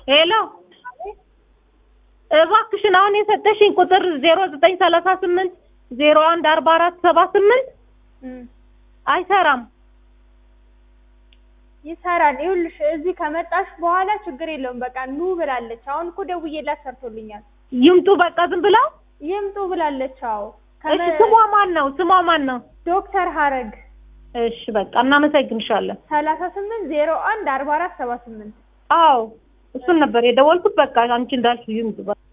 ሄሎ እባክሽን አሁን የሰጠሽኝ ቁጥር ዜሮ ዘጠኝ ሰላሳ ስምንት ዜሮ አንድ አርባ አራት ሰባ ስምንት እም፣ አይሰራም። ይሰራል። ይኸውልሽ እዚህ ከመጣሽ በኋላ ችግር የለውም በቃ ኑ ብላለች። አሁን እኮ ደውዬላት ሰርቶልኛል። ይምጡ በቃ ዝም ብለው። ይምጡ ብላለች። አዎ እሺ ስሟ ማን ነው? ስሟ ማን ነው? ዶክተር ሀረግ እሺ በቃ እናመሰግንሻለን። ሰላሳ ስምንት ዜሮ አንድ አርባ አራት ሰባ ስምንት አዎ እሱን ነበር የደወልኩት። በቃ አንቺ እንዳልሽው ይምጡ።